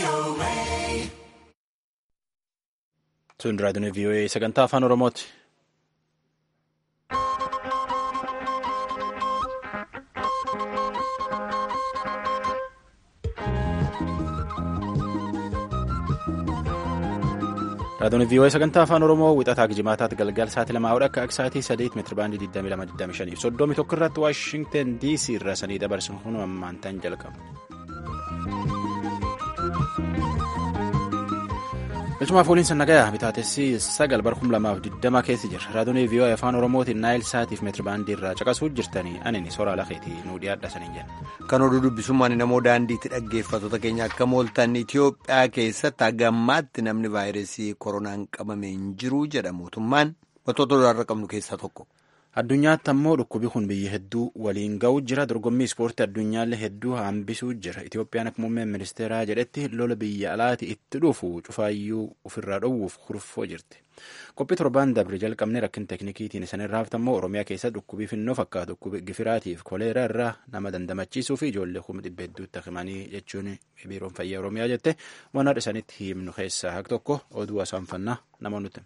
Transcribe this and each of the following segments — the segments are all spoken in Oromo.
Tun raadiyoon VOA sagantaa afaan Oromooti. Raadiyoon VOA sagantaa afaan Oromoo wixataa Gijimaataatti galgal sa'aatii lamaa hodha akka sa'aatii sadeet meetira baandii 2225 fi soddomii tokko irratti Waashingten DC irraa sanii dabarsuun kun ammaantaan jalqaba. Bilchumaaf waliin sannagayaa bitaatessi sagal bar kum lamaaf diddama keessa jira. Raadiyoon VOA afaan Oromootiin Naayil Saatiif meetira baandii irraa caqasuu jirtanii anini soraa lafeetii nuu dhiyaadha saniin jenna. Kan oduu dubbisummaan namoo daandiitti dhaggeeffattoota keenya akka mooltan Itoophiyaa keessatti hagammaatti namni vaayirasii koronaan qabame hin jiru jedha mootummaan wantoota duraarra qabnu keessaa tokko. Addunyaatti ammoo dhukkubi kun biyya hedduu waliin ga'u jira. Dorgommii ispoortii addunyaallee hedduu hambisuu jira. Itoophiyaan akka muummeen ministeeraa jedhetti lola biyya alaati itti dhufu cufaayyuu ofirraa dhowwuuf kurfoo jirti. Qophii torbaan dabre jalqabne rakkin teeknikiitiin isinirraa haftammoo Oromiyaa keessa dhukkubii finnoo fakkaatu dhukkubi gifiraatiif koleeraa irraa nama dandamachiisuu fi ijoollee kuma dhibba hedduutti himanii jechuun biiroon fayyaa Oromiyaa jette waan haadha isaaniitti himnu keessaa haq tokko oduu asaanfannaa nama nuti.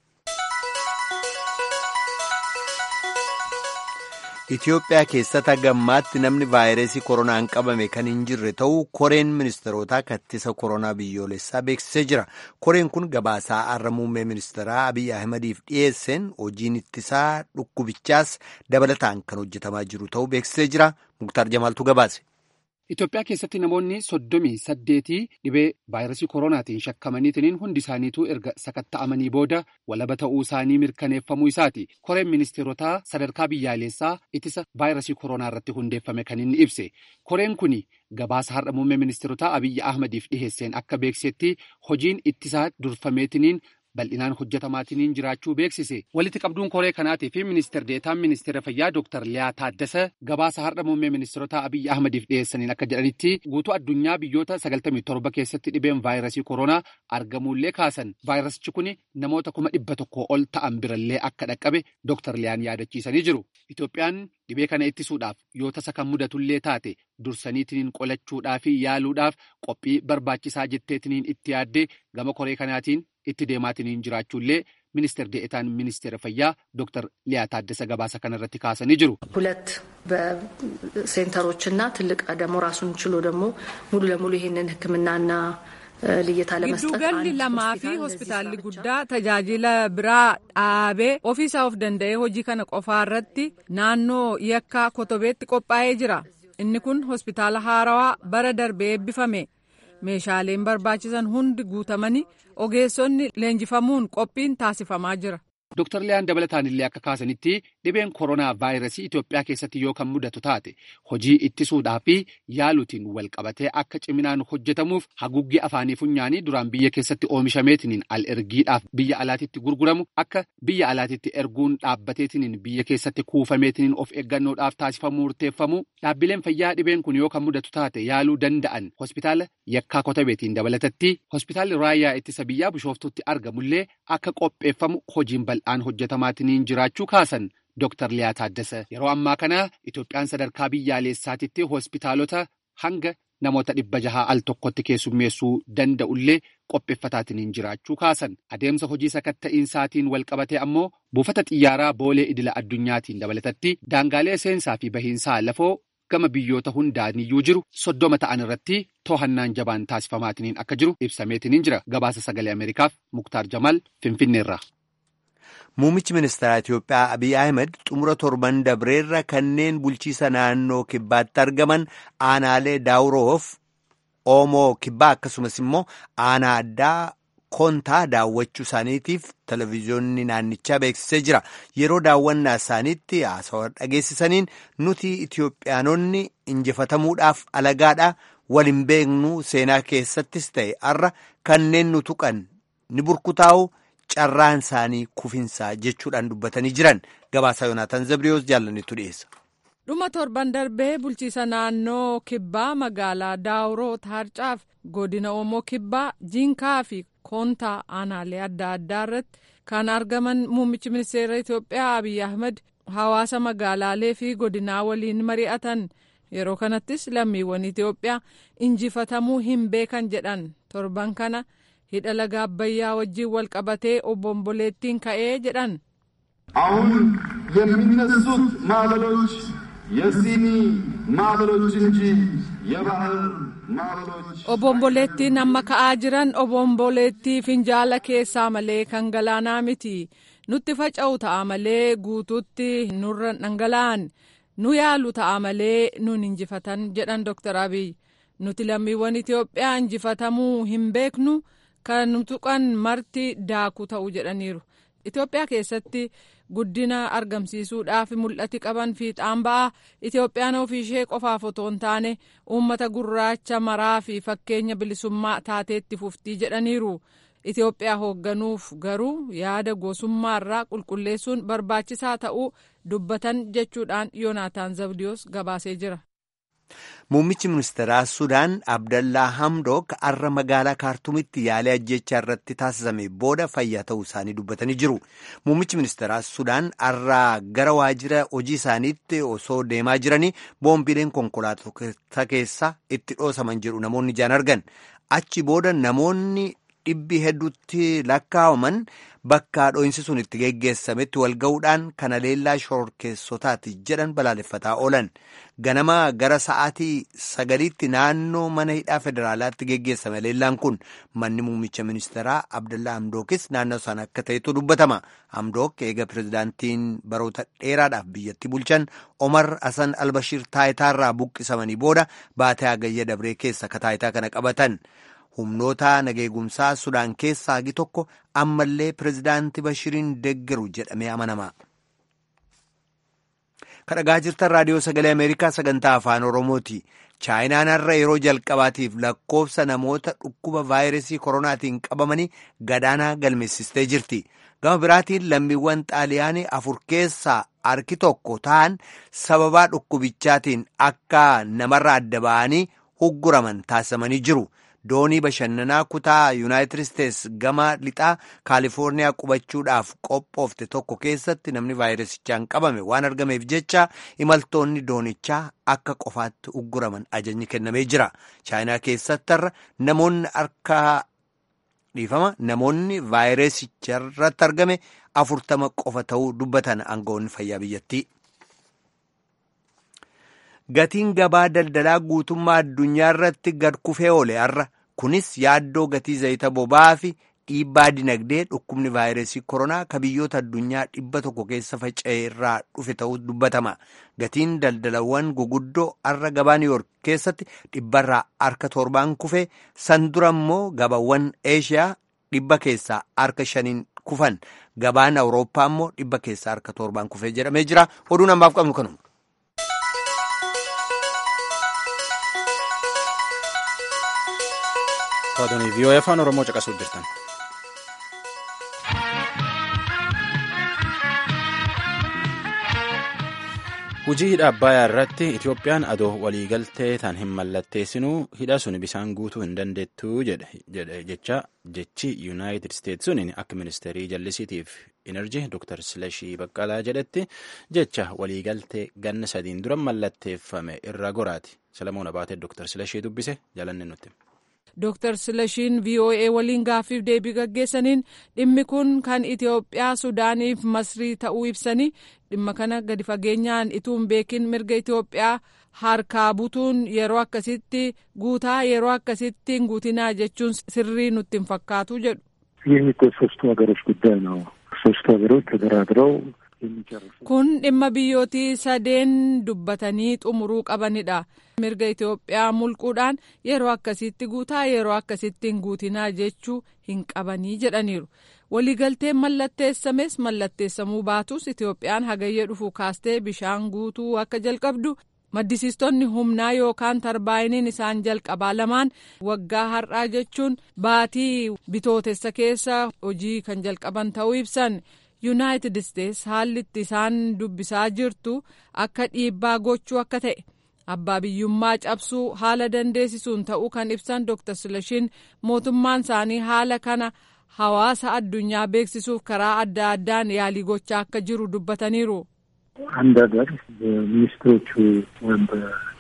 Itoophiyaa keessatti hagammaatti namni vaayirasii koronaan qabame kan hin jirre ta'uu koreen ministeerotaa kattisa koronaa biyyoolessaa beeksisee jira. Koreen kun gabaasaa har'a muummee ministeeraa Abiy Ahimadiif dhiyeesseen hojiin ittisaa dhukkubichaas dabalataan kan hojjetamaa jiru ta'uu beeksisee jira. Muktaar Jamaaltu gabaase. Itoophiyaa keessatti namoonni soddomii saddeetii dhibee vaayirasii koronaatiin shakkamaniitiin hundi isaaniituu erga sakatta'amanii booda walaba ta'uu isaanii mirkaneeffamuu isaati. Koreen ministeerotaa sadarkaa biyyaalessaa ittisa vaayirasii koronaa irratti hundeeffame kan inni ibse. Koreen kun gabaasa har'a muummee ministeerotaa Abiyyi Ahmadiif dhiheesseen akka beeksisetti hojiin ittisaa durfameetiniin bal'inaan hojjetamaatiin jiraachuu beeksise. Walitti qabduun koree kanaatii fi ministeer deetaan ministeera fayyaa Dr. Liyaa Taaddasa gabaasa har'a muummee ministeerotaa Abiyyi Ahmadiif dhiyeessaniin akka jedhanitti guutuu addunyaa biyyoota 97 keessatti dhibeen vaayirasii koronaa argamuullee kaasan. Vaayirasichi kun namoota kuma dhibba tokko ol ta'an birallee akka dhaqqabe Dr. Liyaan yaadachiisanii jiru. Itoophiyaan dhibee kana ittisuudhaaf yoo tasa kan mudatullee taate dursaniitiin qolachuudhaa fi yaaluudhaaf qophii barbaachisaa jetteetiniin itti yaaddee gama koree kanaatiin itti deemaatiin jiraachuullee ministeer deetaan ministeera fayyaa ዶክተር ሊያ ታደሰ gabaasa kanarratti kaasanii jiru. ሁለት በሴንተሮችና ትልቅ ደግሞ ራሱን ችሎ ደግሞ ሙሉ ለሙሉ ይህንን ሕክምናና ልየታ ለመስጠት giddugalli lamaa fi hospitaalli guddaa tajaajila biraa dhaabee ofiisaa of danda'ee hojii kana qofaa irratti naannoo yakkaa kotobeetti qophaa'ee jira inni kun hospitaala haarawaa bara darbee eebbifame meeshaaleen barbaachisan hundi guutamanii ogeessonni leenjifamuun qophiin taasifamaa jira. Dr. Liyaan dabalataan illee akka kaasanitti dhibeen koronaa vaayirasii Itoophiyaa keessatti yoo kan mudatu taate hojii ittisuudhaa fi yaaluutiin wal qabatee akka ciminaan hojjetamuuf haguuggii afaanii funyaanii duraan biyya keessatti oomishameetiniin al ergiidhaaf biyya alaatitti gurguramu akka biyya alaatitti erguun dhaabbateetiniin biyya keessatti kuufameetiniin of eeggannoodhaaf taasifamu murteeffamu dhaabbileen fayyaa dhibeen kun yoo kan mudatu taate yaaluu danda'an hospitaala yakkaa kotabeetiin dabalatatti hospitaalli raayyaa ittisa biyyaa bishooftuutti argamullee akka qopheeffamu hojiin bal'aa. dhaan hojjetamaatiin jiraachuu kaasan Dr. Liyaa Taaddasa yeroo ammaa kana Itoophiyaan sadarkaa biyyaalessaatitti hospitaalota hanga namoota dhibba jahaa al tokkotti keessummeessuu danda'ullee qopheeffataatiin jiraachuu kaasan adeemsa hojii sakatta'iinsaatiin wal qabatee ammoo buufata xiyyaaraa boolee idila addunyaatiin dabalatatti daangaalee seensaa fi bahiinsaa lafoo gama biyyoota hundaaniyyuu jiru soddoma ta'an irratti to'annaan jabaan taasifamaatiin akka jiru ibsameetiin jira gabaasa sagalee ameerikaaf muktaar jamaal finfinneerra. Muummichi ministeeraa Itoophiyaa Abiy Ahmed xumura torban dabreerra kanneen bulchiisa naannoo kibbaatti argaman aanaalee daawuroof oomoo kibbaa akkasumas immoo aanaa addaa kontaa daawwachuu isaaniitiif televezyiyoonni naannichaa beeksisee jira. Yeroo daawwannaa isaaniitti haasawaa dhageessisaniin nuti Itoophiyaanonni injifatamuudhaaf alagaadha waliin beeknu seenaa keessattis ta'e har'a kanneen nu tuqan ni burkutaa'u. carraan isaanii kufinsaa jechuudhaan dubbatanii jiran gabaasaa yoonaataan zabriyoos jaallannetu dhiyeessa. dhuma torban darbee bulchiisa naannoo kibbaa magaalaa daawuroo taarcaaf godina oomoo kibbaa jiinkaa fi koontaa aanaalee adda addaa irratti kan argaman muummichi ministeera itoophiyaa abiy ahmed hawaasa magaalaalee fi godinaa waliin mari'atan yeroo kanattis lammiiwwan itiyoophiyaa injifatamuu hin beekan jedhan torban kana hidha laga abbayyaa wajjiin wal qabatee obomboleettiin ka'ee jedhan. አሁን የሚነሱት ማዕበሎች የሲኒ ማዕበሎች እንጂ የባህር ማዕበሎች obomboleettiin amma ka'aa jiran obomboleettii finjaala keessaa malee kan galaanaa miti nutti faca'u ta'a malee guutuutti nurra dhangala'an nu yaalu ta'a malee nun injifatan jedhan Dr. Abiy nuti lammiiwwan Itiyoophiyaa injifatamuu hin beeknu kan tuqan marti daakuu ta'u jedhaniiru. Itiyoophiyaa keessatti guddina argamsiisuudhaaf mul'ati qaban fiixaan ba'a Itiyoophiyaan ofiishee qofaaf otoo hin taane uummata gurraacha maraa fi fakkeenya bilisummaa taateetti fuftii jedhaniiru. Itiyoophiyaa hoogganuuf garuu yaada gosummaa irraa qulqulleessuun barbaachisaa ta'uu dubbatan jechuudhaan Yoonaataan Zabdiyoos gabaasee jira. Muummichi ministeeraa Sudaan Abdallaa Hamdook har'a magaalaa Kaartumitti yaalii ajjechaa irratti taasisame booda fayyaa ta'uu isaanii dubbatanii jiru. Muummichi ministeeraa Sudaan har'a gara waajjira hojii isaaniitti osoo deemaa jiranii boombileen konkolaattota keessa itti dhoosaman jedhu namoonni ijaan argan. Achi booda namoonni dhibbi hedduutti lakkaa'aman bakka dho'insi sun itti geggeessametti wal ga'uudhaan kana leellaa shororkeessotaati jedhan balaaleffataa oolan. Ganama gara sa'aatii sagaliitti naannoo mana hidhaa federaalaatti geggeessame leellaan kun manni muummicha ministeeraa Abdallaa Hamdookis naannoo sana akka ta'etu dubbatama. Hamdook eega pirezidaantiin baroota dheeraadhaaf biyyatti bulchan Omar Hasan Albashiir taayitaarraa buqqisamanii booda baatee hagayya dabree keessa ka taayitaa kana qabatan. humnoota nageegumsaa sudaan keessaa hagi tokko ammallee pirezidaantii bashiriin deeggaru jedhamee amanama. kadhagaa jirtan raadiyoo sagalee ameerikaa sagantaa afaan oromooti chaayinaan har'a yeroo jalqabaatiif lakkoofsa namoota dhukkuba vaayirasii koronaatiin qabamanii gadaanaa galmeessistee jirti gama biraatiin lammiiwwan xaaliyaanii afur keessaa harki tokko ta'an sababaa dhukkubichaatiin akka namarra adda ba'anii hugguraman taasifamanii jiru. doonii bashannanaa kutaa yuunaayitid isteets gama lixaa kaalifoorniyaa qubachuudhaaf qophoofte tokko keessatti namni vaayirasichaan qabame waan argameef jecha imaltoonni doonichaa akka qofaatti ugguraman ajajni kennamee jira chaayinaa keessattarra namoonni harka dhiifama namoonni vaayirasicharratti argame afurtama qofa ta'uu dubbatan aangawoonni fayyaa biyyattii. Gatiin gabaa daldalaa guutummaa addunyaa irratti gad kufee oole har'a kunis yaaddoo gatii zayita boba'aa fi dhiibbaa dinagdee dhukkubni vaayirasii koronaa ka biyyoota addunyaa dhibba tokko keessa faca'e irraa dhufe ta'uu dubbatama. Gatiin daldalawwan guguddoo har'a gabaa niiwoork keessatti dhibbarraa harka torbaan kufe san dura immoo gabaawwan eeshiyaa dhibba keessaa harka shaniin kufan gabaan awurooppaa immoo dhibba keessaa harka torbaan kufee jedhamee jira oduun ammaaf qabnu kanuma. Raadiyoo vii'oo'ee afaan Oromoo caqasuuf jirtan. Hujii hidha Abbayaa irratti Itoophiyaan adoo waliigaltee tan hin mallatteessinuu hidha sun bisaan guutuu hin dandeettuu jecha jechi Yuunaayitid Isteetsi suniin akka ministeerii jallisiitiif enerjii Dr. Silashii Baqqalaa jedhetti jecha waliigaltee ganna sadiin dura mallatteeffame irra goraati. Salamoon Abaatee Dr. Silashii dubbise jalanne nutti. Dr. Silashiin VOA waliin gaaffiif deebii gaggeessaniin dhimmi kun kan Itoophiyaa Sudaaniif Masrii ta'uu ibsanii dhimma kana gadi fageenyaan ituu hin beekin mirga Itoophiyaa harkaa butuun yeroo akkasitti guutaa yeroo akkasitti hin guutinaa jechuun sirrii nutti hin fakkaatu jedhu. ይህ እኮ ሶስቱ ሀገሮች ጉዳይ ነው። ሶስቱ ሀገሮች ተደራድረው kun dhimma biyyootii sadeen dubbatanii xumuruu qabanidha mirga Itoophiyaa mulquudhaan yeroo akkasitti guutaa yeroo akkasitti hin guutinaa jechuu hin qabanii jedhaniiru waliigalteen mallatteessames mallatteessamuu baatus Itoophiyaan hagayya dhufu kaastee bishaan guutuu akka jalqabdu maddisiistonni humnaa yookaan tarbaayiniin isaan jalqabaa lamaan waggaa har'aa jechuun baatii bitootessa keessa hojii kan jalqaban ta'uu ibsan. yuunaayitid isteets haalli itti isaan dubbisaa jirtu akka dhiibbaa gochuu akka ta'e abbaa biyyummaa cabsuu haala dandeessisuun ta'uu kan ibsan dr silashiin mootummaan isaanii haala kana hawaasa addunyaa beeksisuuf karaa adda addaan yaalii gochaa akka jiru dubbataniiru. አንድ ሀገር በሚኒስትሮቹ ወይም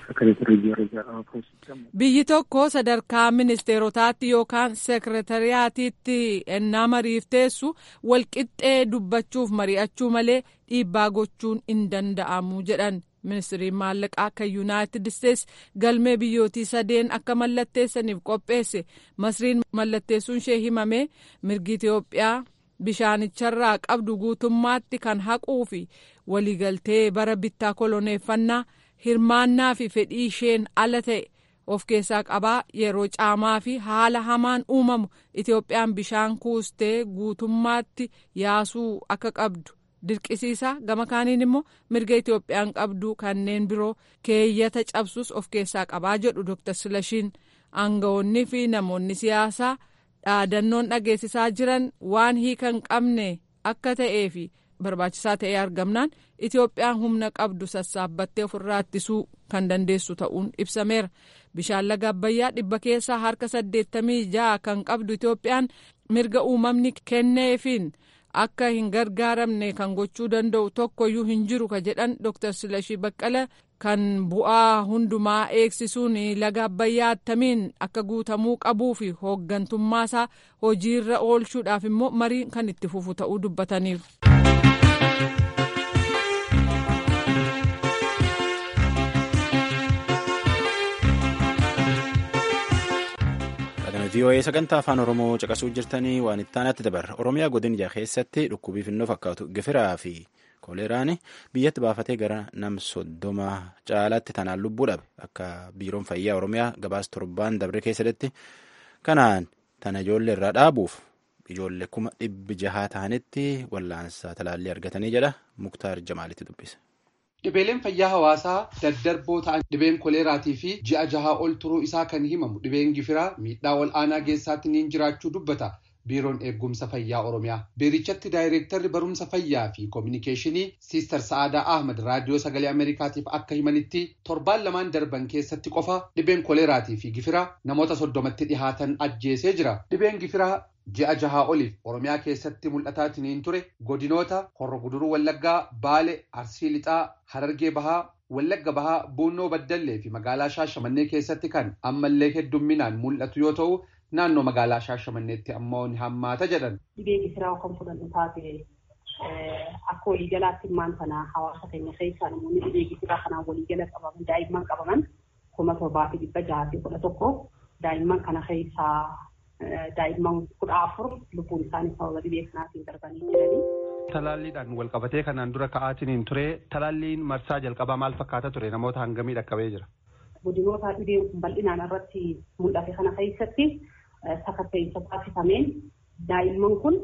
sekereetarii ደረጃ ፖስት ይጨመር biyyi tokko sadarkaa ministeerotaatti yookaan seekretariyaatiitti ennaa mariif teessu walqixxee dubbachuuf mari'achuu malee dhiibbaa gochuun hin danda'amu jedhan ministiriin maallaqaa kan yuunaayitid isteetsi galmee biyyootii sadeen akka mallatteessaniif qopheesse masriin mallatteessuun ishee himame mirgi itiyoophiyaa bishaanicharraa qabdu guutummaatti kan haquu fi waliigaltee bara bittaa koloneeffannaa hirmaannaa fi fedhii isheen ala ta'e of keessaa qabaa yeroo caamaa fi haala hamaan uumamu itoophiyaan bishaan kuustee guutummaatti yaasuu akka qabdu dirqisiisa gama kaaniin immoo mirga itoophiyaan qabdu kanneen biroo keeyyata cabsus of keessaa qabaa jedhu dr silashiin aangawoonni fi namoonni siyaasaa dhaadannoon dhageessisaa jiran waan hiikan qabne akka ta'ee fi barbaachisaa ta'ee argamnaan itoophiyaan humna qabdu sassaabbattee ofirraa ittisuu kan dandeessu ta'uun ibsameera bishaan laga abbayyaa dhibba keessaa harka saddeettamii ja'a kan qabdu itoophiyaan mirga uumamni kenneefiin akka hin gargaaramne kan gochuu danda'u tokkoyyuu hin jiru ka jedhan dr silashii baqqala kan bu'aa hundumaa eegsisuun laga abbayyaa attamiin akka guutamuu qabuu fi hooggantummaasaa hojiirra oolchuudhaaf immoo mariin kan itti fufu ta'uu dubbataniiru. VOA sagantaa afaan Oromoo caqasuu jirtanii waan itti aanatti dabarra. Oromiyaa godina keessatti dhukkubii finnoo fakkaatu gifiraa fi kooleraan biyyatti baafatee gara nam soddoma caalaatti tanaan lubbuu dhabe akka biiroon fayyaa Oromiyaa gabaas torbaan dabre keessatti kanaan tana ijoollee irraa dhaabuuf ijoollee kuma dhibbi jahaa ta'anitti wallaansa talaallii argatanii jedha Muktaar Jamaalitti dubbise. Dhibeeleen fayyaa hawaasaa daddarboo ta'an dhibeen koleeraatii fi ji'a jahaa ol turuu isaa kan himamu dhibeen gifiraa miidhaa ol aanaa geessaatti niin jiraachuu dubbata biiroon eegumsa fayyaa oromiyaa. Biirichatti daayireektarri barumsa fayyaa fi koominikeeshinii Siistar Sa'aadaa Ahmad raadiyoo sagalee Ameerikaatiif akka himanitti torbaan lamaan darban keessatti qofa dhibeen koleeraatii fi gifiraa namoota soddomatti dhihaatan ajjeesee jira. Dhibeen gifiraa ji'a jahaa oliif oromiyaa keessatti mul'ataatiniin ture godinoota horro guduruu wallaggaa baale arsii lixaa harargee bahaa wallagga bahaa buunnoo baddallee fi magaalaa shaashamannee keessatti kan ammallee heddumminaan mul'atu yoo ta'u naannoo magaalaa shaashamanneetti ammoo ni hammaata jedhan. Dhibee gifiraa kan fudhannu taate akka waliigalaatti immaan sana hawaasa keenya keessaa namoonni dhibee gifiraa kanaan waliigala qabaman daa'imman qabaman kuma torbaa fi dhibba jaha fi kudha tokko daa'imman kana keessaa daa'imman kudha afur lubbuun isaanii sababa dhibee kanaatiin darbanii jiranii. Talaalliidhaan wal qabatee kanaan dura ka'aatiniin ture talaalliin marsaa jalqabaa maal fakkaata ture namoota hangamii dhaqqabee jira. Godinoota dhibeen kun bal'inaan irratti mul'ate kana keessatti sakatta'insa taasifameen daa'imman kun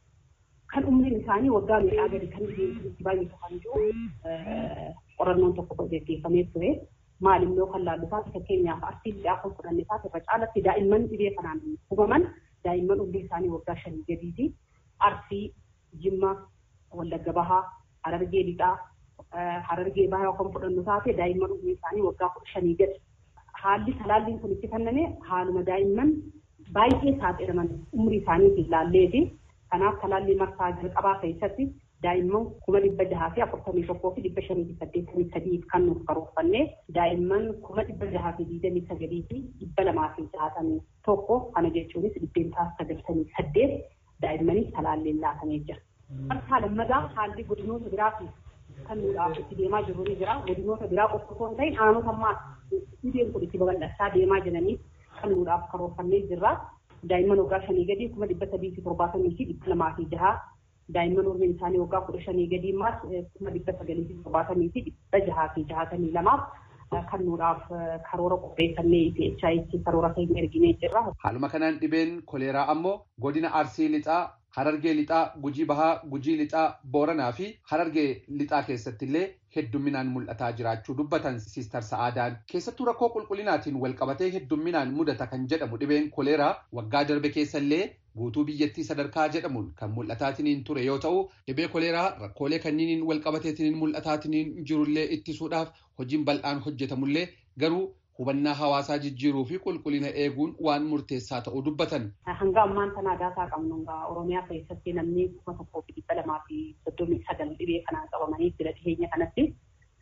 kan umriin isaanii waggaa meeqaa gadi kan itti baay'atu kan jiru qorannoon tokko gaggeeffamee ture. maalimmoo kan laallu taate fakkeenyaaf arsii lixaa kan fudhanne taate irra caalatti daa'imman dhibee kanaan hubaman daa'imman umriin isaanii waggaa shanii gadiiti. Arsii, Jimma, Wallagga Bahaa, Harargee lixaa, Harargee Bahaa kan fudhannu taate daa'imman umriin isaanii waggaa kudha shanii gadi. Haalli talaalliin kun itti kenname haaluma daa'imman baay'ee saaxilaman umrii isaaniitiin laalleeti. Kanaaf talaallii marsaa jalqabaa keessatti daa'imman kuma dhibba jahaa fi afurtamii tokkoo fi dhibba shanii fi saddeettamii sadiif kan nuuf karoorfanne daa'imman kuma dhibba jahaa fi digdamii sagalii fi dhibba lamaa fi jaatamii tokko kana jechuunis dhibbeentaa sagaltamii saddeet daa'immaniif talaalliin laatamee jira. Marsaa lammadaa haalli godinoota biraati kan nuudhaaf itti deemaa jiru ni jira. Godinoota biraa qofa osoo hin ta'in aanota ammaa dhibeen kun itti babal'achaa deemaa jiranii kan nuudhaaf karoorfannee jirra. Daa'imman waggaa shanii gadii kuma dhibba sadii fi torbaatamii fi dhibba lamaa fi jahaa daa'imman umriin isaanii waggaa kudha shanii gadii immaas kuma dhibba sagalii fi torbaatamii fi dhibba jahaa fi jahatamii lamaaf kan nuudhaaf karoora qopheeffannee PHI'tti karoora keenya erginee jirra. Haaluma kanaan dhibeen koleeraa ammoo godina Arsii Lixaa, Harargee Lixaa, Gujii Bahaa, Gujii Lixaa, Booranaa fi Harargee Lixaa keessatti illee heddumminaan mul'ataa jiraachuu dubbatan Siistar Sa'aadaan. Keessattuu rakkoo qulqullinaatiin wal qabatee heddumminaan mudata kan jedhamu dhibeen koleeraa waggaa darbe keessa illee guutuu biyyattii sadarkaa jedhamuun kan mul'ataatiniin ture yoo ta'u dhibee koleeraa rakkoolee kanniiniin wal qabateetiniin mul'ataatiniin jirullee ittisuudhaaf hojiin bal'aan hojjetamullee garuu hubannaa hawaasaa jijjiiruu fi qulqullina eeguun waan murteessaa ta'uu dubbatan. Hanga ammaan tanaa daataa qabnu Oromiyaa keessatti namni kuma tokkoo fi dhibba lamaa fi soddomii sagal dhibee kanaan qabamanii jira dhiyeenya kanatti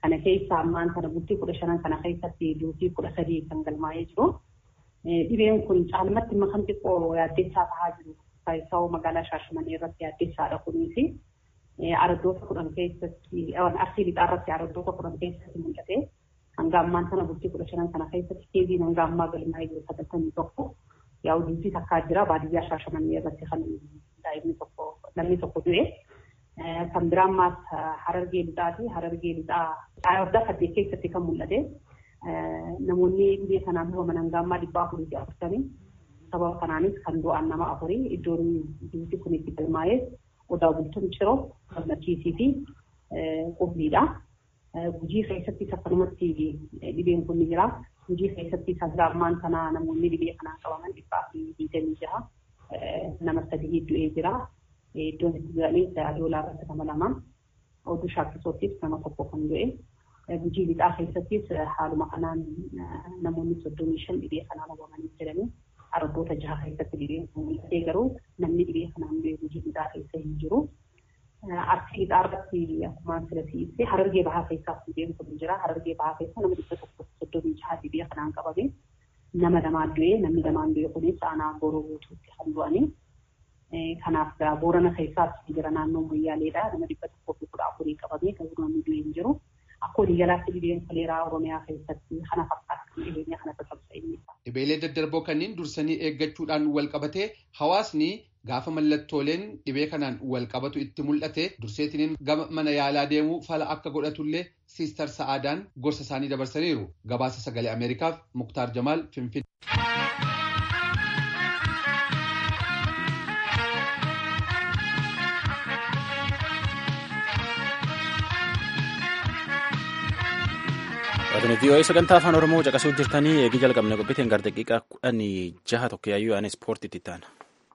Kana keessa ammaan kana bultii kudha shanan kana keessatti duutii kudha sadii kan galmaa'ee jiru. Dhibeen kun caalmatti makan xiqqoo yaaddeessaa tahaa jiru. Saayisawoo magaalaa Shaashamanii irratti yaaddeessaadha kunis. Araddoota kudhan keessatti arsii lixaa irratti araddoota kudhan keessatti mul'ate. Hanga ammaan sana bultii kudha shanan kana keessatti keeziin hanga ammaa galmaa'ee jiru sagaltamii tokko. Yaa'u duutii takkaa jira baadiyyaa Shaashamanii irratti kan daa'imni tokko namni tokko du'e. Kan biraa ammaas harargee lixaati. Harargee lixaa waggaa saddeet keessatti kan mul'ate. Namoonni dhibee kanaan hubaman hanga ammaa dhibbaa afurii fi afurtamii. Sababa kanaanis kan du'an nama afurii iddoon duuti kun itti galmaa'ee odaa bultuun ciroo gammachiisii fi qubniidha. Gujii keessattis akkanumatti dhibeen kun ni jira. Gujii keessattis hanga ammaan kana namoonni dhibee kanaan qabaman dhibbaa fi digdamii jira. Nama sadii du'ee jira. Iddoon itti jiranii doolaa irratti nama lama. Oduu shaakkisootis nama tokko kan du'e. Gujii lixaa keessattis haaluma kanaan namoonni soddomii shan dhibee kanaan hubamanii jiranii. Araddoota jaha keessatti dhibeen kun mul'atee garuu namni dhibee kanaan du'e gujii lixaa keessa hin jiru. Arsii lixaa irratti akkuma asirratti ibsee harargee bahaa keessaas dhibeen kun jira. Harargee bahaa keessa nama dhibba tokko soddomii jaha dhibee kanaan qabame. Nama lamaan du'e namni lamaan du'e kunis aanaa gooroo guutuutti kan du'anii. Kanaaf boorana keessaas jira naannoo Moyyaaleedha. Nama dhibba tokkoo fi kudha afurii qabamee kan namni du'e hin jiru. Akka waliigalaatti dhibeen koleeraa Oromiyaa keessatti kana fakkaata kan dhibeenya kana tattaabsa Dhibeelee daddarboo kanneen dursanii eeggachuudhaan wal qabatee hawaasni gaafa mallattooleen dhibee kanaan wal qabatu itti mul'ate durseetiniin gama mana yaalaa deemuu fala akka godhatullee siistar sa'aadaan gorsa isaanii dabarsaniiru. Gabaasa sagalee Ameerikaaf Muktaar Jamaal Finfinnee. Waantonni vii'oo'ee sagantaa afaan Oromoo caqasuu jirtanii eegii jalqabne qophiitiin gara daqiiqaa kudhanii jaha tokko yaayyuu aan ispoortiitti taana.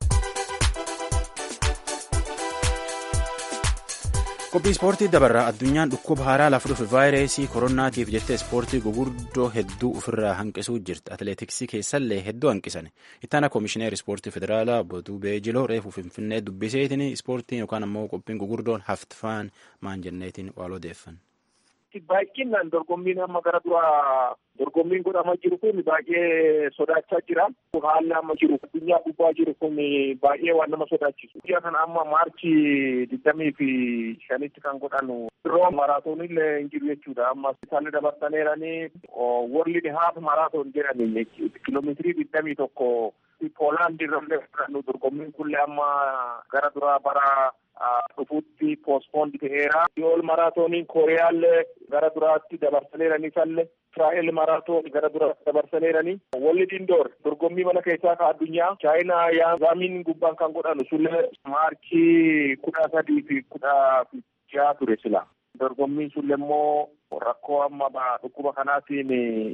Qophii ispoortii dabarraa addunyaan dhukkuba haaraa lafa dhufe vaayirasii koronaatiif jettee ispoortii gurguddoo hedduu ofirraa hanqisuu jirti. Atileetiksii keessallee hedduu hanqisan. Ittaana koomishineer ispoortii federaalaa Botuu Beejiloo reefu Finfinnee dubbiseetiin ispoortiin yookaan ammoo qophiin gurguddoon haftifaan maan jenneetiin waan odeeffan. Baay'inaan dorgommiin amma gara dura dorgommiin godhamaa jiru kun baay'ee sodaachaa jira. Haalli amma jiru addunyaa gubbaa jiru kun baay'ee waan nama sodaachisu. Biyya kana amma maarchii digdamii fi shanitti kan godhanu yeroo maraatoonillee hin jiru jechuudha. Amma isaan dabarsaneeranii world half maraatoon jedhanii kiiloomeetirii digdamii tokko Poolaand irrallee fudhannu dorgommiin kunillee amma gara dura bara dhufuutti poospoond ta'eera. Yool maraatooniin Kooriyaallee gara duraatti dabarsaneeranii sallee Israa'el maraatoon gara duraatti dabarsaneeranii. Walli dindoor dorgommii mana keessaa ka addunyaa chaayinaa yaazamiin gubbaan kan godhanu sullee maarchii kudha sadii fi kudha jaha ture sila. Dorgommiin sullee immoo rakkoo amma dhukkuba kanaatiin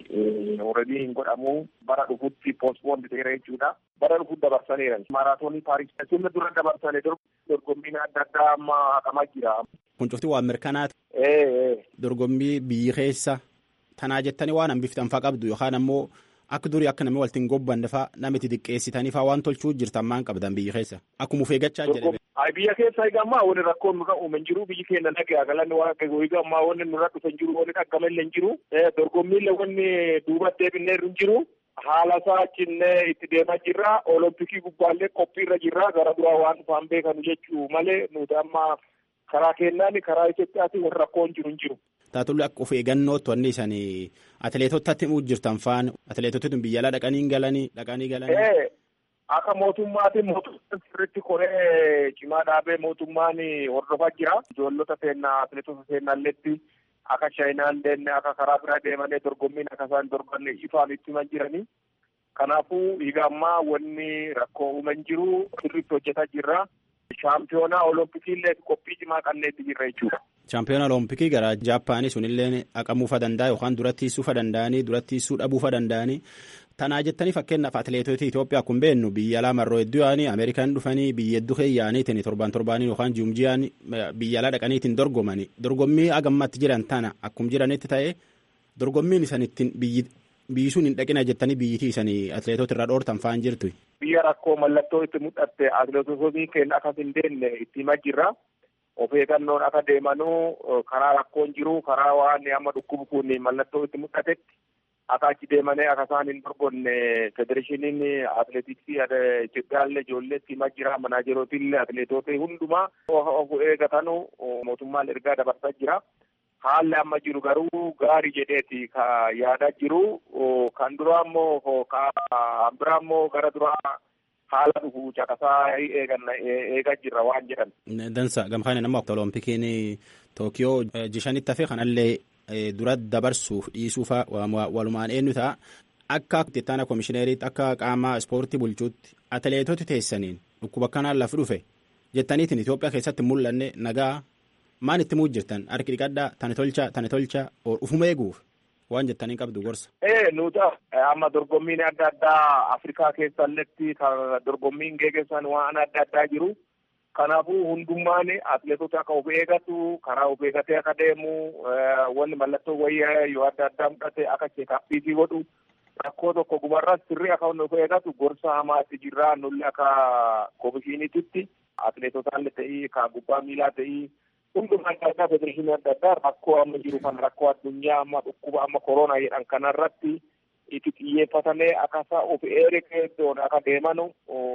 already hin godhamu bara dhufutti poospoond ta'eera jechuudha. Bara dhufutti dabarsaneeran. Maraatoonii Paaris sullee dura dabarsane dorgommiin adda addaa amma haqamaa jira. Kun cufti waan mirkanaati. Dorgommii biyyi keessa tanaa jettanii waan hambiftan faa qabdu yookaan ammoo akka durii akka namni waltiin gobbanne faa nama itti xiqqeessitanii faa waan tolchuu jirtan maan qabdan biyyi keessa akkuma feegachaa jedhame. Biyya keessa egaa ammaa wanni rakkoon nurra uumen jiru biyyi keenya nagaa galanni waan akka egaa ammaa wanni nurra dhufan jiru wanni dhaggamallee hin jiru dorgommiillee wanni duuba deebinee hin jiru. Haala isaa cinnee itti deemaa jirra. Olompikii gubbaallee qophiirra jirra. Gara duraa waan dhufaan beekanu jechuu malee nuti amma karaa kennaan karaa Itoophiyaatiin warra rakkoon jiru hin jiru. Taatullee akka of eeggannootti wanni isaan atileetotatti himuu jirtan faan atileetotatti biyya alaa dhaqanii galanii dhaqanii galanii. Akka mootummaatiin mootummaan sirriitti koree cimaa dhaabee mootummaan hordofaa jira. Ijoollota seenaa atileetota seenaalleetti akka chaayinaan deemne akka karaa biraa deemanii dorgommiin akka isaan dorgonne ifaan itti himan jiranii. Kanaafuu dhiiga ammaa wanni rakkoo uuman jiru sirriitti hojjetaa jirra. Shaampiyoonaa Oloompikiillee qophii cimaa qalleetti jirra jechuudha. Shaampiyoona Oloompikii gara Jaappaanii sunillee haqamuufa danda'a yookaan duratti hiisuufa danda'anii duratti hiisuu dhabuufa danda'anii. Tanaa jettanii fakkeenyaaf atileetota Itoophiyaa kun beennu biyya alaa marroo hedduu yaa'anii Ameerikaan dhufanii biyya hedduu keeyyaaniitiin torban torbaanii yookaan ji'umjiyaan biyya alaa dhaqaniitiin dorgomanii dorgommii hagammatti jiran tana akkuma jiranitti ta'ee dorgommiin isan ittiin biyyi biyyi sun hin dhaqina jettanii biyyitii isanii atileetota irraa dhoortan fa'aan jirtu. Biyya rakkoo mallattoo itti mul'atte atileetota keenya akkas hin deemne itti himaa jirra. of eeggannoon akka deemanuu karaa rakkoon jiru karaa waan amma dhukkubu kun mallattoo itti mul'atetti akka achi deemanii akka isaan hin dorgonne federeeshiniin atileetiksii Itoophiyaallee ijoolleetti himaa jira manaajerootillee atileetota hundumaa of eeggatanu mootummaan ergaa dabarsaa jira. Haalli amma jiru garuu gaarii jedheeti ka yaadaa jiru kan duraa immoo kan biraa immoo gara duraa haala dhufu caqasaa eeganna eegaa jirra waan jedhan. Dansa gamkaan nama oloompikiin Tookiyoo jishanitti hafe kanallee dura dabarsuuf dhiisuufa walumaan eenyu ta'a. Akka ittaana koomishineeriitti akka qaama ispoortii bulchuutti atileetoti teessaniin dhukkuba kanaan lafa dhufe jettaniitiin Itoophiyaa keessatti mul'anne nagaa maan itti muu jirtan harki dhiqadhaa tani tolcha tani tolcha ufuma eeguuf waan jettanii qabdu gorsa. Ee nuta amma dorgommiin adda addaa Afrikaa keessalletti dorgommiin geggeessan waan adda addaa jiru. Kanaafuu hundummaan atileetota akka of eegatu karaa of eegatee akka deemu wanni mallattoo wayyaa yoo adda addaa mudhate akka cheekaappiitii godhu rakkoo tokko gubarras sirrii akka of eegatu gorsa hamaatti jirraa nulli akka komishiiniititti atileetotaallee ta'ii ka gubbaa miilaa ta'ii hunduma adda addaa federeeshinii adda addaa rakkoo amma jiru kan rakkoo addunyaa amma dhukkuba amma koronaa jedhan kanarratti itti xiyyeeffatamee akkasa of eeguun akka deemanu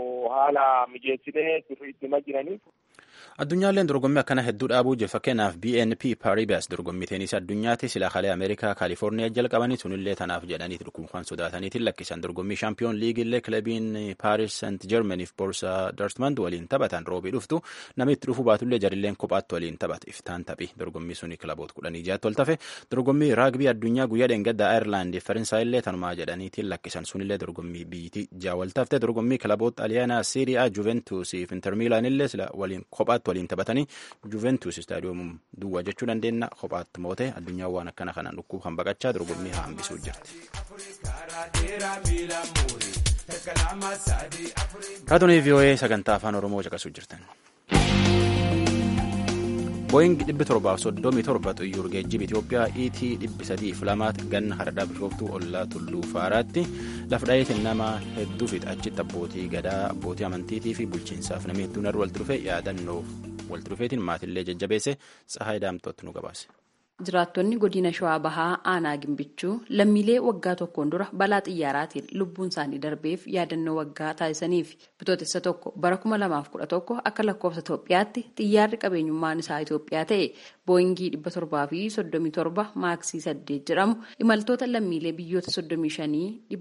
haala mijeessinee sirriitti hima jiraniif. Addunyaalleen dorgommii akkana hedduu dhaabuu jiru fakkeenyaaf BNP Paribas dorgommii teenisii addunyaatti sila kalee Ameerikaa Kaalifoorniyaa jalqabanii sunillee tanaaf jedhaniiti dhukkubkan sodaataniitiin lakkisan dorgommii shaampiyoon liigillee kilabiin Paaris Saint Germaniif Boorsaa Dortmund waliin taphatan roobii dhuftu namni itti dhufu baatullee jarilleen kophaatti waliin taphate iftaan taphi dorgommii suni kilaboota kudhanii jaatti ol tafe dorgommii raagbii addunyaa guyyaa dheengaddaa Ayirlaandii Faransaayillee tanumaa jedhaniitiin lakkisan sunillee dorgommii biyyittii jaawal tafte dorgommii kilaboota Xaaliyaanaa Siiriyaa Juventusiif Inter Miilaanillee sila waliin kophaatti waliin taphatanii Juventus istaadiyoomum duwwaa jechuu dandeenya kophaatti moote addunyaa waan akkana kanaan dhukkub kan baqachaa dorgommii hambisuu jirti. Raadiyoo VOA sagantaa afaan Oromoo caqasuu jirtan. Booying dhibbi torbaaf soddomii torba xiyyaara geejjiba Itoophiyaa ET dhibbi sadiif lamaatti ganna hardhaa bishooftuu ollaa tulluu faaraatti lafa dhaheetiin nama hedduu fi achitti abbootii gadaa abbootii amantiitii fi bulchiinsaaf namni hedduun irra walitti dhufe yaadannoof walitti dhufeetiin maatillee jajjabeesse tsahaay daamtootti nu gabaase. Jiraattonni godina Shawaa Bahaa Aanaa Gimbichuu lammiilee waggaa tokkoon dura balaa xiyyaaraatiin lubbuun isaanii darbeef yaadannoo waggaa taasisaniif bitootessa tokko bara 2011 akka lakkoofsa Itoophiyaatti xiyyaarri qabeenyummaan isaa Itoophiyaa ta'e booyingii 737 maaksii 8 jedhamu imaltoota lammiilee biyyoota 35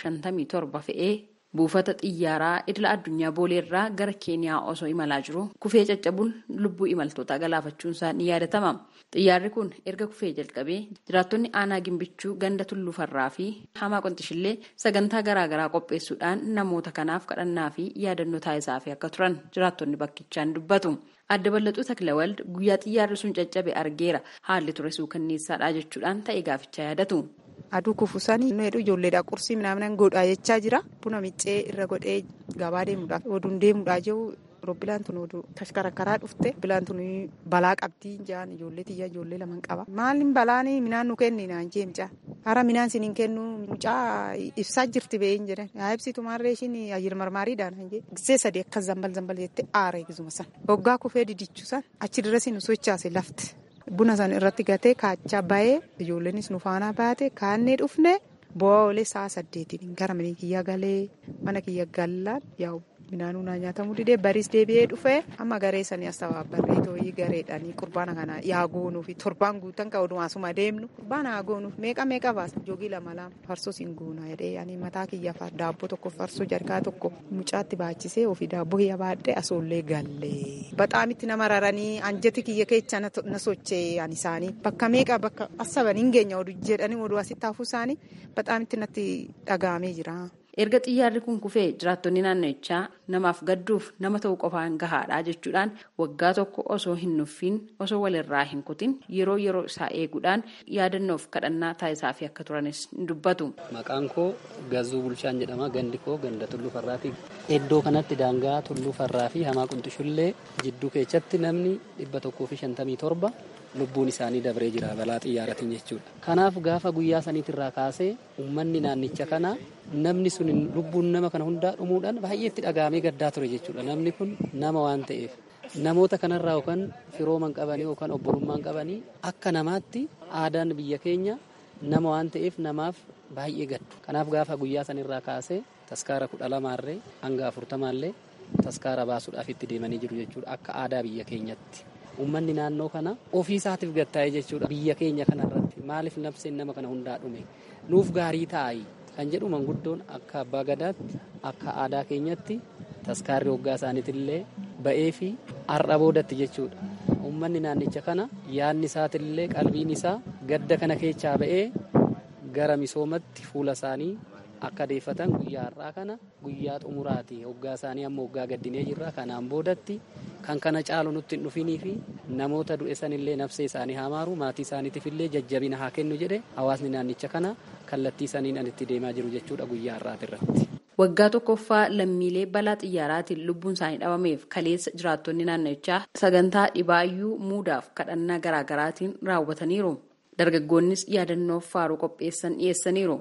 157 fe'ee buufata xiyyaaraa idila addunyaa booleerraa gara keeniyaa osoo imalaa jiru kufee caccabuun lubbuu imaltootaa galaafachuunsaa ni yaadatama. Xiyyaarri kun erga kufee jalqabee jiraattonni aanaa gimbichuu ganda tulluufarraa fi hamaa qonxishillee sagantaa garaagaraa qopheessuudhaan namoota kanaaf kadhannaa fi yaadannoo taasisaafii akka turan jiraattonni bakkichaan dubbatu. Adda bal'axuu Taklawald guyyaa xiyyaarri sun caccabe argeera haalli ture suukanneessaadha jechuudhaan ta'e gaafichaa yaadatu. aduu kufusanii nu hedhuu ijoolleedha qursii midhaan godhaa jechaa jira buna miccee irra godhee gabaa deemuudhaaf oduun deemuudhaa jiru roobbilaan tun oduu tashkarakaraa dhufte bilaan tun balaa qabdii jaan ijoollee xiyyaa ijoollee laman qaba maalin balaan midhaan nu kenni naan jee mucaa hara midhaan siniin kennu mucaa ibsaa jirti beeyin jedhan yaa ibsitu maarree ishiin ayyir marmaariidhaan naan jee gisee sadii akka zambal zambal jettee aara eegisuma san hoggaa kufee didichu san achi dirrasi nu sochaase lafti. buna san irratti gatee kaachaa bahee ijoolleenis nu faana baate kaannee dhufne bu'aa oolee sa'a saddeetiin gara mana kiyya galee mana kiyya gallaan yaa'u midhaanuu naa nyaatamuu didee bariis deebi'ee dhufee amma garee sanii as tabaabbarree tooyii gareedhanii qurbaana kana yaa goonuufi torbaan guutan ka oduu asuma deemnu qurbaana haa goonuuf meeqa meeqa baasa joogii lama lama farsoo siin goona jedhee ani mataa kiyya daabboo tokko farsoo jarkaa tokko mucaatti baachisee ofii daabboo kiyya baadhee asoollee gallee baxaamitti nama raranii anjati kiyya keessa na sochee ani isaanii bakka meeqa bakka asaban hin geenya oduu jedhanii oduu asitti hafuu isaanii baxaamitti natti dhagahamee jira. erga xiyyaarri kun kufee jiraattonni naannichaa namaaf gadduuf nama ta'uu qofaan gahaadha jechuudhaan waggaa tokko osoo hin nuffiin osoo walirraa hin kutin yeroo yeroo isaa eeguudhaan yaadannoof kadhannaa taasisaafii akka turanis dubbatu. Maqaan koo Gazuu Bulchaan jedhama. Gandi koo ganda Tulluu Farraati. Iddoo kanatti daangaa Tulluu Farraa fi Hamaa Qunxishullee jidduu keessatti namni dhibba tokkoo fi shantamii torba lubbuun isaanii dabree jira balaa xiyyaaratiin jechuudha. Kanaaf gaafa guyyaa saniitirraa kaasee uummanni naannicha kana namni sun lubbuun nama kana hundaa dhumuudhaan baay'ee itti dhagahamee gaddaa ture jechuudha. Namni kun nama waan ta'eef namoota kanarraa yookaan firooman qabanii yookaan obbolummaan qabanii akka namaatti aadaan biyya keenya nama waan ta'eef namaaf baay'ee gaddu. Kanaaf gaafa guyyaa sanirraa kaasee taskaara kudha lamaarree hanga afurtamaallee taskaara baasuudhaaf itti deemanii jiru jechuudha akka aadaa biyya keenyatti. Uummanni naannoo kana ofii isaatiif gattaa'ee jechuudha biyya keenya kanarratti maaliif nafseen nama kana hundaa dhume nuuf gaarii taa'ii kan jedhu manguddoon akka abbaa gadaatti akka aadaa keenyatti taskaarri hoggaa isaaniitillee ba'ee fi har'a boodatti jechuudha. Uummanni naannicha kana yaadni isaatillee qalbiin isaa gadda kana keessaa ba'ee gara misoomatti fuula isaanii akka deeffatan guyyaa har'aa kana guyyaa xumuraati hoggaa isaanii amma hoggaa gaddinee jirra kanaan boodatti kan kana caalu nutti hin dhufinii fi namoota du'e sanillee nafsee isaanii haa maaru maatii isaaniitiif illee jajjabina haa kennu jedhe hawaasni naannicha kana kallattii saniin an itti deemaa jiru jechuudha guyyaa har'aati irratti. Waggaa tokkoffaa lammiilee balaa xiyyaaraatiin lubbuun isaanii dhabameef kaleessa jiraattonni naannichaa sagantaa dhibaayyuu muudaaf kadhannaa garaagaraatiin raawwataniiru. Dargaggoonnis yaadannoof faaruu qopheessan dhiyeessaniiru.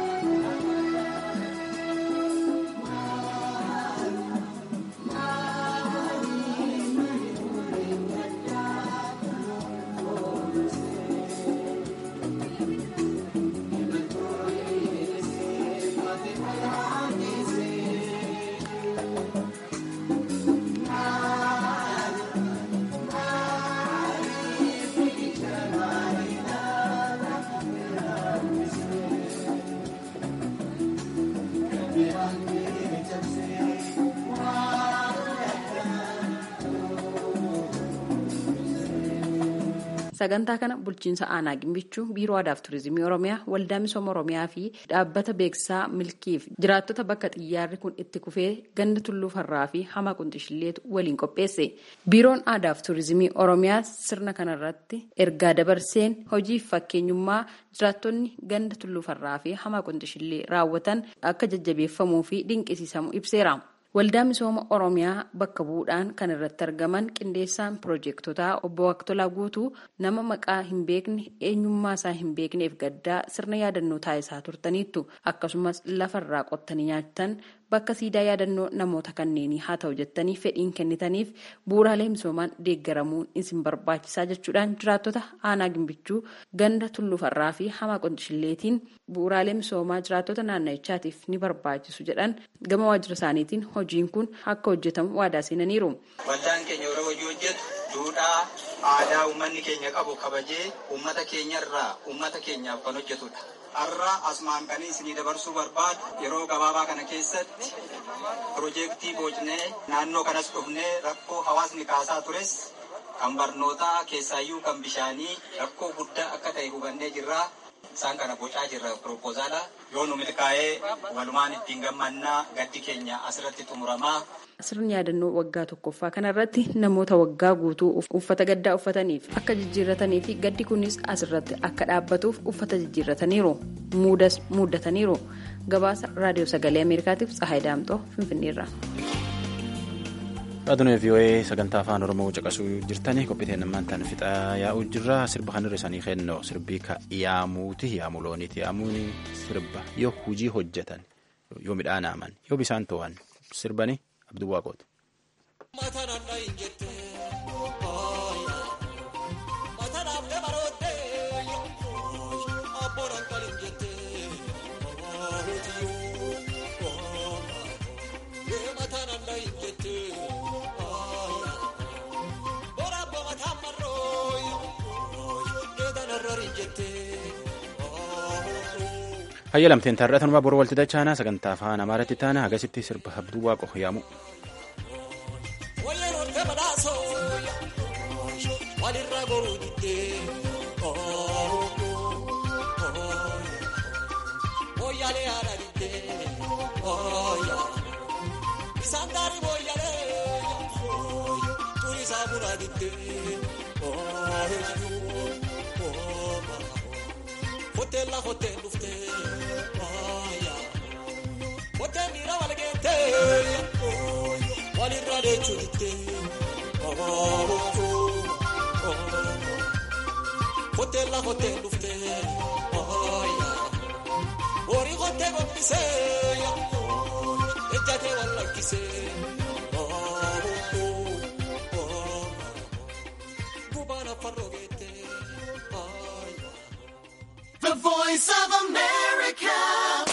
sagantaa kana bulchiinsa aanaa gimbichuu biiroo aadaaf turizimii oromiyaa waldaa misooma oromiyaa fi dhaabbata beeksisaa milkiif jiraattota bakka xiyyaarri kun itti kufee ganda tulluu farraa fi hamaa qunxishilleetu waliin qopheesse biiroon aadaaf turizimii oromiyaa sirna kanarratti ergaa dabarseen hojiif fakkeenyummaa jiraattonni ganda tulluu farraa fi hamaa qunxishillee raawwatan akka jajjabeeffamuu fi dinqisiisamu ibseera. Waldaa misooma Oromiyaa bakka bu'uudhaan kan irratti argaman qindeessaan piroojeektotaa obbo Waqtolaa Guutuu nama maqaa hin beekne eenyummaa isaa hin beekneef gaddaa sirna yaadannoo taasisaa turtaniittu akkasumas lafarraa qottanii nyaatan bakka siidaa yaadannoo namoota kanneenii haa ta'u jettanii fedhiin kennitaniif bu'uuraalee misoomaan deeggaramuun isin barbaachisaa jechuudhaan jiraattota aanaa gimbichuu ganda tullufarraa fi hamaa qondishilleetiin bu'uuraalee misoomaa jiraattota naannichaatiif ni barbaachisu jedhan gama waajjira isaaniitiin hojiin kun akka hojjetamu waadaa seenaniiru. Waldaan keenya yeroo hojii hojjetu duudhaa aadaa uummanni keenya qabu kabajee uummata keenyarraa uummata keenyaaf kan hojjetudha. Har'a asumaan kan isinii dabarsuu barbaadu yeroo gabaabaa kana keessatti piroojeektii boocnee naannoo kanas dhufnee rakkoo hawaasni kaasaa tures kan barnootaa keessaayyuu kan bishaanii rakkoo guddaa akka ta'e hubannee jirra. Isaan kana bocaa jirra piroopozaala yoo nu milkaa'ee walumaan ittiin gammannaa gaddi keenya asirratti xumuramaa. Sirni yaadannoo waggaa tokkoffaa kanarratti namoota waggaa guutuu uffata gaddaa uffataniif akka jijjiirratanii fi gaddi kunis asirratti akka dhaabbatuuf uffata jijjiirrataniiru. Muudas muuddataniiru. Gabaasa raadiyoo sagalee Ameerikaatiif Tsahaay Daamxoo Finfinneerra. Raadiyoo VOA sagantaa afaan Oromoo caqasuu jirtanii qophiiteen ammaantaan fixaa yaa'uu jirra. Sirba kanarra isaanii kennoo sirbii ka yaamuuti yaamuu looniiti. Yaamuun sirba yoo hojii hojjetan yoo midhaan haaman yoo bisaan to'an sirbanii abduu waaqooti. Hayya lamteen taarratanumaa boru walti dachaanaa sagantaa afaan amaaraatti taana hagasitti sirba abduu waaqo yaamu. Hoteela hoteela dhuftee hoteela miira wal geetee walirra deechuun ittee hoteela hoteela dhuftee horii hotee gombisee ejjatee wal lakkisee voice of America.